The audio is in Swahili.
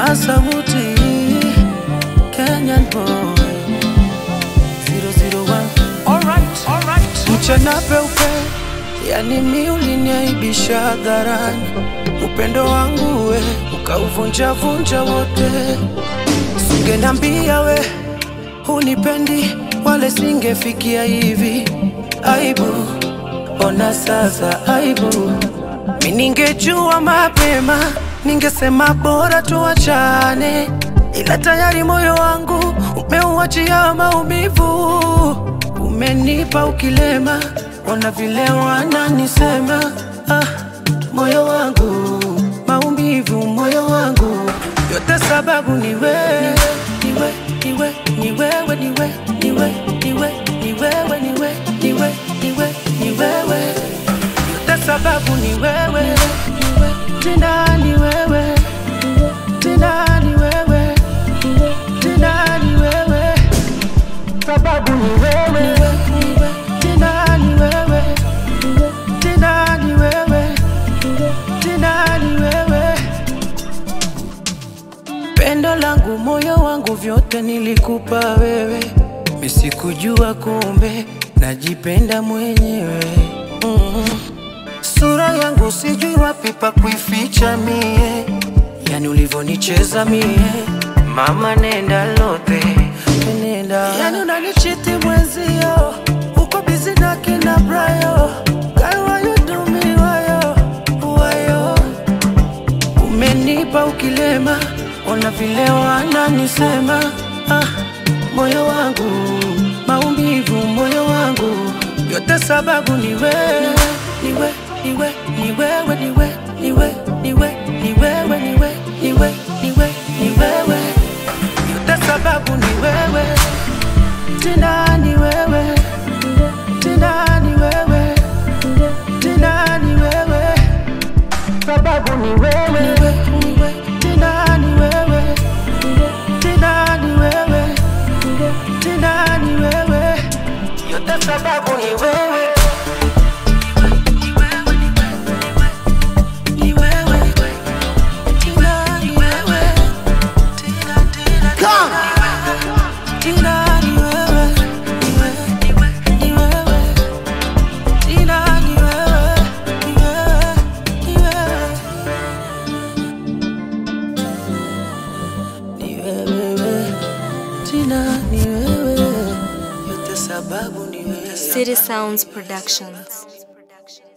Masabuti, Kenyan boy 001 Alright, alright. mchana peupe, yani mi uliniaibisha hadharani, upendo wangu we ukauvunja vunja wote. Singenambia we hunipendi, wale singefikia hivi. Aibu, ona sasa aibu. Mi ningejua mapema, ningesema bora tuachane, ila tayari moyo wangu umeuachia maumivu umenipa ukilema, ona vile wananisema. Ah, moyo wangu maumivu, moyo wangu yote sababu ni wewe, niwe, niwe, ni wewe, niwe, niwe, niwe, ni wewe, niwe, niwe, niwe, ni wewe, yote sababu ni wewe, tena ni wewe, tena ni wewe, tena ni wewe sababu ni wewe, tena ni wewe, tena ni wewe, tena ni wewe. Pendo langu, moyo wangu, vyote nilikupa wewe, misikujua kumbe najipenda mwenyewe mm. Sura yangu sijui wapi pa kuificha mie, yani ulivyonicheza mie, mama nenda lote nenda, yani unanichiti mwenzio, uko bizi na kina Brayo, girl why you do me wayo wayo, umenipa ukilema, ona vile wananisema ah, moyo wangu maumivu, moyo wangu yote sababu ni wewe, niwe, niwe, ni wewe, niwe, niwe, niwe, ni wewe, niwe, niwe, niwe, ni wewe, yote sababu ni wewe, tena ni wewe, tena ni wewe, tena ni wewe, sababu ni wewe, niwe, niwe, tena ni wewe, tena ni wewe, tena ni wewe, yote sababu ni wewe. Ni wewe, tena ni wewe, tena, tena, tena. Tena ni wewe, ni wewe, ni wewe. Tena ni wewe, ni wewe, ni wewe. Ni wewe, tena ni wewe. Yote sababu ni wewe. City Sounds Productions.